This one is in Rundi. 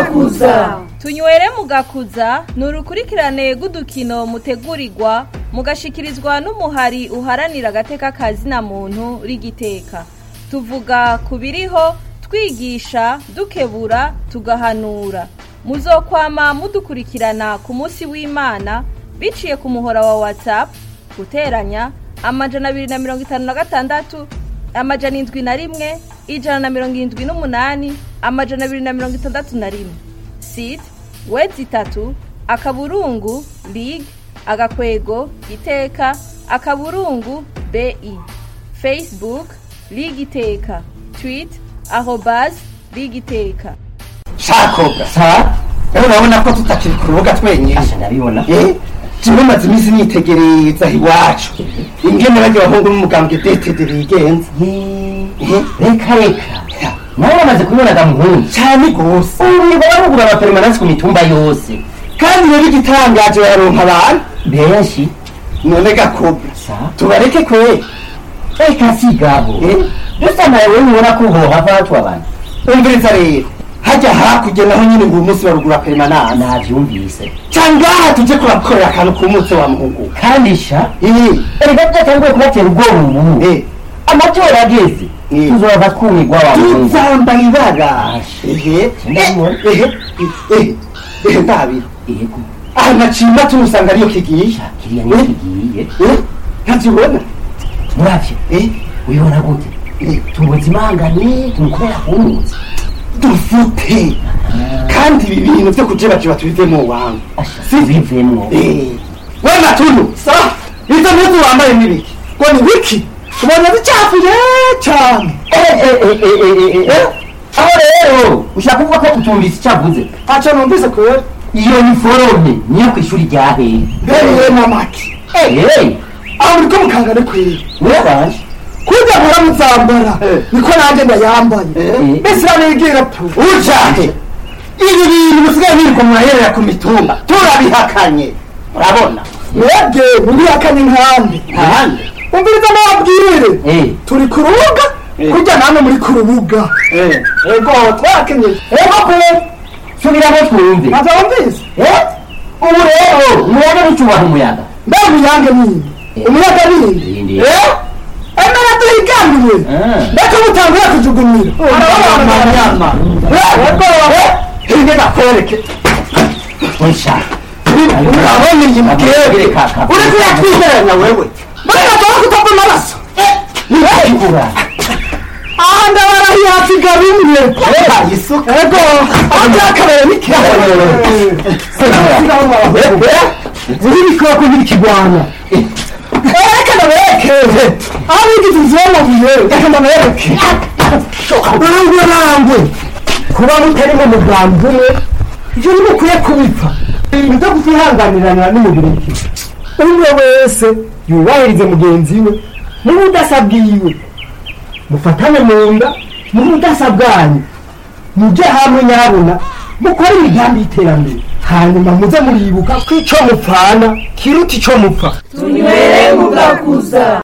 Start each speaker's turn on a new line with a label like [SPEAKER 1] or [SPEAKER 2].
[SPEAKER 1] mugakuza
[SPEAKER 2] tunywere mugakuza ni urukurikirane rw'udukino mutegurirwa mugashikirizwa n'umuhari uharanira agateka kazina muntu rigiteka tuvuga ku biriho twigisha dukebura tugahanura muzokwama mudukurikirana ku munsi w'imana biciye ku muhora wa whatsapp guteranya amajana abiri na mirongo itanu na gatandatu amajana indwi na rimwe ijana na mirongo irindwi n'umunani amajana abiri na mirongo itandatu na rimwe site wedi itatu akaburungu lig agakwego iteka akaburungu bi facebook lig iteka tweet arobas lig iteka
[SPEAKER 3] shakoga sa rero urabona ko tutakiri ku rubuga twenyine
[SPEAKER 4] Asha ndabibona
[SPEAKER 3] eh jewe maze iminsi nitegereza iwacu ingene barya abahungu n'umugambwe detede bigenza
[SPEAKER 4] Eh, reka reka nawe wamaze kubibona gamuhungu
[SPEAKER 3] cyane gose
[SPEAKER 4] ubu ngo barugura abaperemanansi ku mitumba yose
[SPEAKER 3] kandi rero igitangaje baronka abantu
[SPEAKER 4] benshi
[SPEAKER 3] none gakobwa
[SPEAKER 4] sa
[SPEAKER 3] tubareke kweri
[SPEAKER 4] reka sigabo
[SPEAKER 3] Eh?
[SPEAKER 4] dusa nawe ubona ko hohava hatu abantu
[SPEAKER 3] umviriza rero hajya hakurya naho nyine ngo uyu munsi barugura peremanansi
[SPEAKER 4] navyumvise
[SPEAKER 3] cangaha tuje kurakorera akantu ku munsi wa muhungu
[SPEAKER 4] kandi sha
[SPEAKER 3] eh
[SPEAKER 4] erega byatanguye kubatera ubwoba ubu
[SPEAKER 3] eh
[SPEAKER 4] amatora ageze
[SPEAKER 3] Eh.
[SPEAKER 4] tuzova twumigwa wa muhungu
[SPEAKER 3] tuzamba ibara
[SPEAKER 4] Asha.
[SPEAKER 3] ehe
[SPEAKER 4] Ndabibona.
[SPEAKER 3] ehe ehe ehe ndabira
[SPEAKER 4] yego
[SPEAKER 3] aha nacimba tumusanga ariyo kigiye
[SPEAKER 4] kiriya niyo kigiye
[SPEAKER 3] eh ntabyibona
[SPEAKER 4] muravyo
[SPEAKER 3] eh
[SPEAKER 4] ubibona gute
[SPEAKER 3] eh
[SPEAKER 4] tubutse imangane tumukorera kunuza
[SPEAKER 3] dufute kandi ibi bintu byo kujebajiba tubivemo wangu
[SPEAKER 4] asha bivemwo
[SPEAKER 3] eh we matunu sa izo mpuzu wambaye n'ibiki ngo ni wiki ubona zicafuye cyane
[SPEAKER 4] aho rero ushaka kuvuga ko utumvise icyo avuze
[SPEAKER 3] ntacyo numvise kubera
[SPEAKER 4] iyo ni forome niyo ku ishuri rya hehe
[SPEAKER 3] mbere mamaki
[SPEAKER 4] eee
[SPEAKER 3] aho uriko mukangane kwera
[SPEAKER 4] niyo baje
[SPEAKER 3] kurya mpora muzambara Eh. niko nanjye ndayambaye
[SPEAKER 4] Eh.
[SPEAKER 3] mbese iranigira tu ujahe ibi bintu musigaye birirwa muraherera ku mitumba turabihakanye urabona mwebwe murihakanye nkande nkande umviriza nababwire
[SPEAKER 4] eee
[SPEAKER 3] turi ku rubuga kurya namwe muri ku rubuga ego twarakenyeye
[SPEAKER 4] ego kwe subiramo twumve
[SPEAKER 3] ntabwo wumvise
[SPEAKER 4] Eh? ubu rero umuyaga ntucubaha umuyaga
[SPEAKER 3] mbe umuyange nini umuyaga nini
[SPEAKER 4] Nini.
[SPEAKER 3] Eh? emera duhiganiwe
[SPEAKER 4] Ah.
[SPEAKER 3] ndetse mutanguye kujugunira arabanyama hirya nakwereke
[SPEAKER 4] wisha
[SPEAKER 3] urabona iyi mukebe
[SPEAKER 4] kaka
[SPEAKER 3] uri kuyatwigeranya wewe mbega tuba kutava amaraso
[SPEAKER 4] ntikura
[SPEAKER 3] aha ndabarahiye hasiga bimwe isuka ego aho byakabaye uri bikora ko biri kigwana reka ndaberekeze aho bigize inzira y'amabuye reka ndabereke rangwe rangwe kuba mutari mu mugambi umwe ibyo nimukwiye kubipfa ibintu byo kutihanganirana n'umubiri umwe wese yubahirize mugenzi we n'ubudasa bwiwe mufatane mu nda n'ubudasa bwanyu mujye hamwe nyabuna mukore imigambi y'iterambere hanyuma muze muribuka ko icyo mupfana kiruta icyo mupfa
[SPEAKER 1] tunywere mugakuza